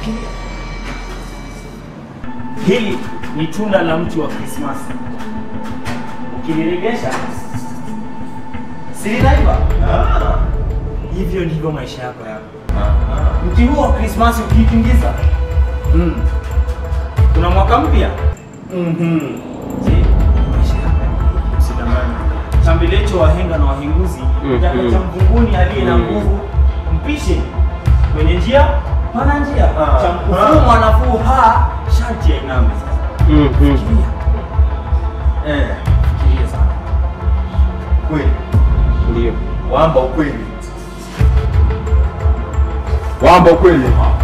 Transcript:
Shikilia. Hili ni tunda la mti wa Krismasi. Ukiliregesha si linaiva? Hivyo ndivyo maisha yako yako. Mti huo wa Krismasi ukiitingiza, mm. kuna mwaka mpya. Mhm. Je, maisha yako yako usidanganye. Chambilecho wahenga na wahenguzi, Mhm. kitaka cha mvunguni aliye na Mhm. nguvu, mpishe kwenye njia pana njia Ah. cha mkufuu mwanafuu ha sharti ya iname sasa. Mhm. Fikiria. Eh, Fikiria sana. kweli. Ndio. Wamba ukweli. Wamba ukweli.